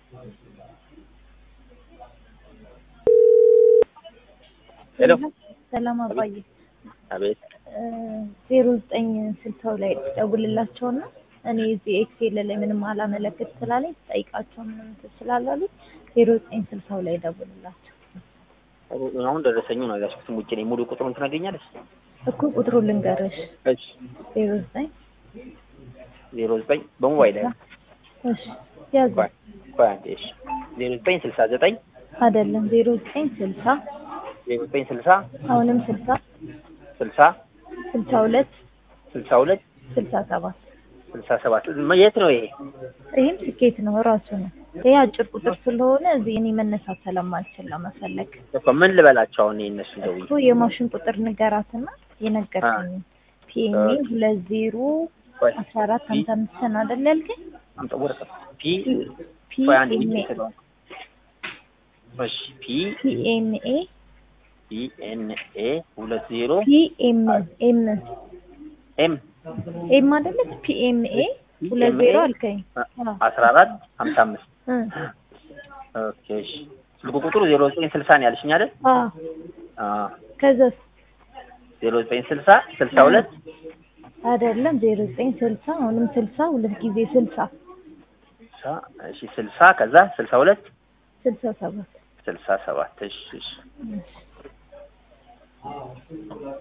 ሄሎ ሰላም አባዬ አቤት ዜሮ ዘጠኝ ስልሳው ላይ ደውልላቸውና እኔ እዚህ ኤክሴል ላይ ምንም አላመለክት ስላለኝ ጠይቃቸው ምንም ስላላሉኝ ዜሮ ዘጠኝ ስልሳው ላይ ደውልላቸው አሁን ደረሰኙ ነው ያዝኩት ውጭ ነኝ ሙሉ ቁጥሩን ትነግሪኛለሽ እኮ ቁጥሩ ልንገርሽ እሺ ዜሮ ዘጠኝ ዜሮ ዘጠኝ በሞባይል ላይ እሺ ያዝ ቆይ ቆይ አንዴ እሺ ዜሮ ዘጠኝ ስልሳ ዘጠኝ አይደለም ዜሮ ዘጠኝ ስልሳ ዜሮ ዘጠኝ ስልሳ አሁንም ስልሳ ስልሳ ስልሳ ሁለት ስልሳ ሁለት ስልሳ ሰባት ስልሳ ሰባት የት ነው ይሄ ይህም ስኬት ነው ራሱ ነው ይሄ አጭር ቁጥር ስለሆነ እዚህ እኔ መነሳት ስለማልችል ለመፈለግ እኮ ምን ልበላቸው አሁን እነሱ ደውዬ እኮ የማሽን ቁጥር ንገራትና የነገርከኝ ፒኤምኤ ሁለት ዜሮ ቆይ አስራ አራት ሀምሳ አምስትን አይደል ያልከኝ? አምጣ ወረቀት ፒ ቆይ አንዴ ፒኤምኤ እሺ ፒ ፒኤምኤ ፒ ኤን ኤ ሁለት ዜሮ ፒኤም ኤም ኤም ኤም አይደለች ፒኤምኤ ሁለት ዜሮ አልከኝ። አዎ። አስራ አራት ሀምሳ አምስት እ ኦኬ እሺ ስልኩ ቁጥሩ ዜሮ ዘጠኝ ስልሳ ነው ያልሽኝ አይደል? አዎ አዎ ከዛስ ዜሮ ዘጠኝ ስልሳ ስልሳ ሁለት አይደለም ዜሮ ዘጠኝ ስልሳ አሁንም ስልሳ ሁለት ጊዜ ስልሳ ስልሳ እሺ ስልሳ ከዛ ስልሳ ሁለት ስልሳ ሰባት ስልሳ ሰባት እሺ እሺ እሺ